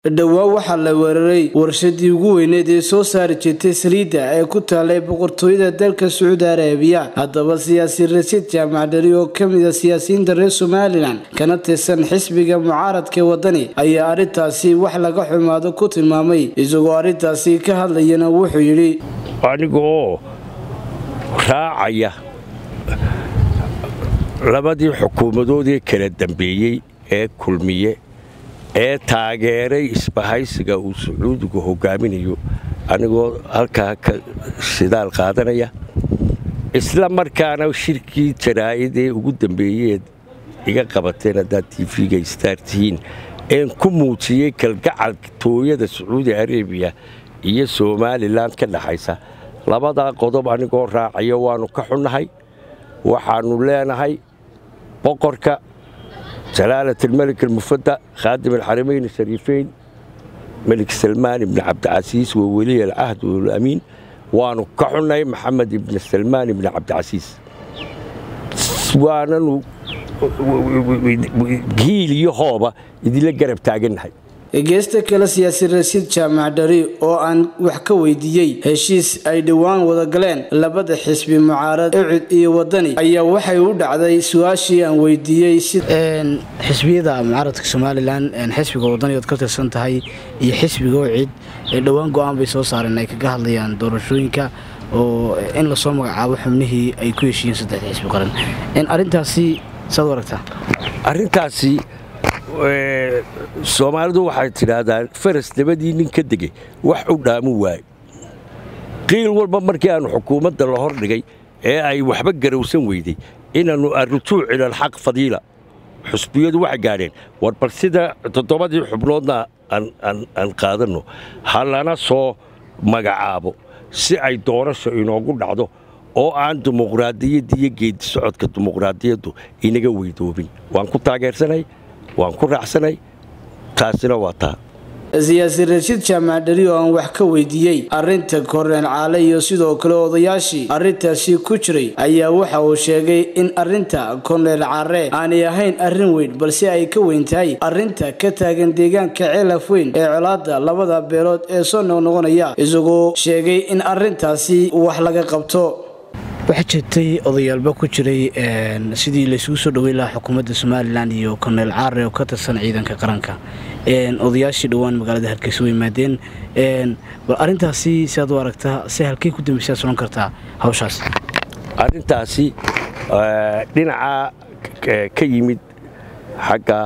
dhowaan waxaa la weeraray warshadii ugu weyneed ee soo saari jirtay saliidda ee ku taalay boqortooyada dalka sacuudi arabiya haddaba siyaasi rasiid jaamac dheri oo kamid a siyaasiyiinta reer somalilan kana tirsan xisbiga mucaaradka wadani ayaa arrintaasi wax laga xumaado ku tilmaamay isagoo arrintaasi ka hadlayana wuxuu yidhi aniga oo raacaya labadii xukuumadoodii kala dambeeyey ee kulmiye ee taageeray isbahaysiga uu sacuudigu hogaaminayo anigoo halkaa ka shidaal qaadanaya isla markaana shirkii jaraa'id ee ugu dambeeyeed iga qabateen haddaad tv-ga istaartihiin een ku muujiyey kalgacalka tooyada sacuudi arabiya iyo somalilan ka dhaxaysa labadaa qodob anigoo raacaya waannu ka xunnahay waxaannu leenahay boqorka jalaalat almelik almufada khaadim alxaramayn ashariifeyn melik salmaan ibni cabdicasiis wa weliy alcahd walamiin waannu ka xunnahay maxamed ibni salmaan ibni cabdicasiis waananu hiil iyo hooba idinla garab taagannahay geesta kale siyaasi rasiid jaamac dhari oo aan wax ka weydiiyey heshiis ay dhowaan wada galeen labada xisbi mucaarad ecud iyo wadani ayaa waxay u dhacday su-aashii aan weydiiyey xisbiyada mucaaradka somalilan xisbiga wadani ood ka tirsan tahay iyo xisbiga ocid ee dhowaan go-aan bay soo saareen ay kaga hadlayaan doorashooyinka oo in lasoo magacaabo xubnihii ay ku heshiiyeen saddexda xisbi qaran arintaasi saad u aragtaa arrintaasi soomaalidu waxay tidhaahdaan faras dabadii nin ka degay wax u dhaamu waayo qiil walba markii aannu xukuumadda la hor dhigay ee ay waxba garowsan weyday inaannu arrujuuc ilalxaq fadiila xusbiyadu waxay gaadheen war bal sida toddobadii xubnoodna aan qaadanno ha lana soo magacaabo si ay doorasho inoogu dhacdo oo aan dimuqraadiyadda iyo geedi socodka dimuqraadiyaddu inaga weydoobin waan ku taageersanay waan ku raacsanay taasina waa taa siyaasi rashiid jaamac dheri oo aan wax ka weydiiyey arrinta korneel caale iyo sidoo kale odayaashii arrintaasi ku jiray ayaa waxa uu sheegay in arrinta korneel caare aanay ahayn arrin weyn balse ay ka weyn tahay arrinta ka taagan deegaanka ceelaf weyn ee colaadda labada beelood ee soo noqnoqonaya isagoo sheegay in arrintaasi wax laga qabto waxaa jirtay odayaalba ku jiray sidii laysugu soo dhowey lahaa xukuumadda somalilan iyo korneel caare oo ka tirsan ciidanka qaranka odayaashii dhowaan magaalada hargeysa way yimaadeen bal arrintaasi siaad u aragtaa se halkey ku dambaysaad solan kartaa hawshaas arrintaasi dhinacaa ka yimid xagga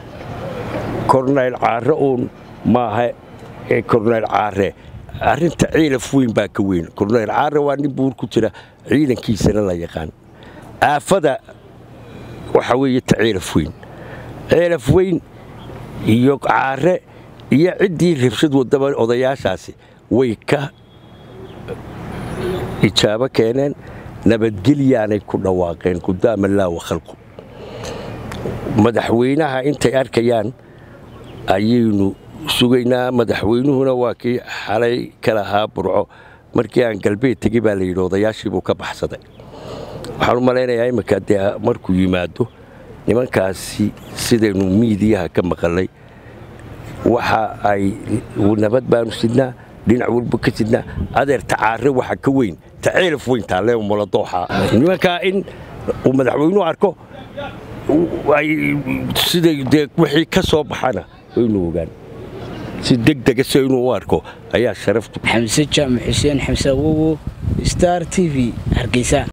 korneyl caare uun maaha ee korneyl caare arrinta ciilaf weyn baa ka weyn korneyl caare waa nin buur ku jira ciidankiisana la yaqaan aafada waxaa weeye ta ciilaf weyn ciilaf weyn iyo caare iyo ciddii rabshad wadaba odayaashaasi way ka ijaabo keeneen nabadgelyaanay ku dhawaaqeen qudaama laawa khalqu madaxweynaha intay arkayaan ayaynu sugaynaa madaxweynuhuna waa kii xalay ka lahaa burco markii aan galbeed tegi baa layidhi odayaashiibuu ka baxsaday waxaan u malaynayaa imminka dee markuu yimaado nimankaasi sidaynu miidiyaha ka maqalay waxa ay nabad baanu sidnaa dhinac walba ka sidnaa adeerta caare waxa ka weyn ta ceelaf weyn taalee muladooxa nimankaa in uu madaxweynuhu arko siday dee wixii ka soo baxana waynu ogaan si degdega si inuu u arko ayaa sharaftu xamse jaamac xuseen xamse awowo star t v hargeysa